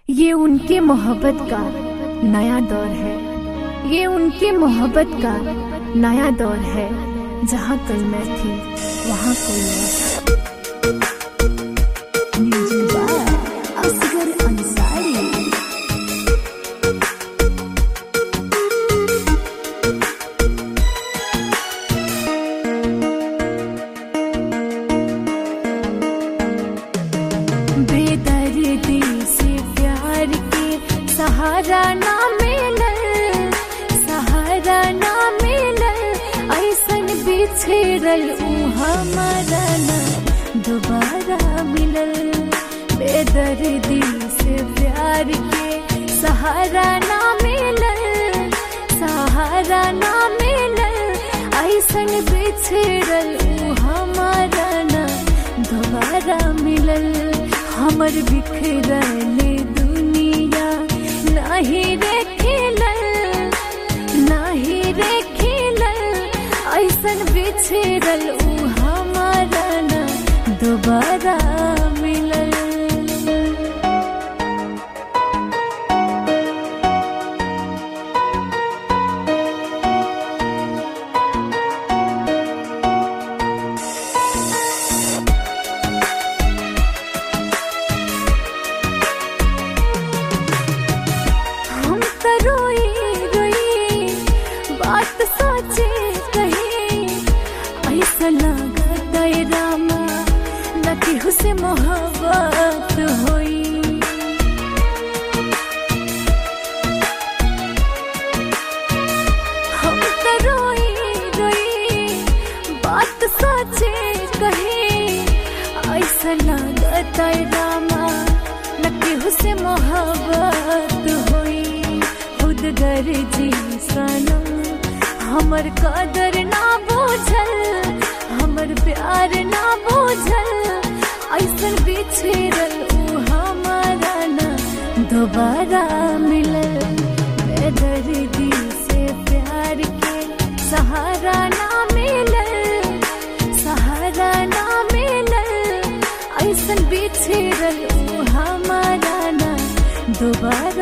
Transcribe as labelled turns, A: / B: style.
A: ये उनके मोहब्बत का नया दौर है ये उनके मोहब्बत का नया दौर है जहाँ कल मैं थी वहाँ कोई और असगर अंसारी बेदर्दी से प्यार के सहारा ना मिलल सहारा ना मिलल ऐसन बिछड़ल ऊ हमारा ना दोबारा मिलल बेदर्दी से प्यार के सहारा ना मिलल सहारा ना मिलल ऐसन बिछड़ल ऊ हमारा ना दोबारा मिलल हमर बिखरल दुनिया नहीं रे खिलल नहीं रे खिलल ऐसन बिछड़ल ऊ हमारा ना दोबारा मिलल हम तो रोई रोई बात सोचे कही ऐसा लागत है रामा न केहू से मोहब्बत होई हम तो रोई रोई बात सोचे कही ऐसा लागत है रामा न केहू से मोहब्बत होई खुद गर्जी सनम हमर कदर ना बूझल हमर प्यार ना बूझल ऐसन बिछड़ल ऊ हमारा ना दोबारा मिलल बेदर्दी से प्यार के सहारा ना मिलल सहारा ना मिलल ऐसन बिछड़ल ऊ हमारा ना दोबारा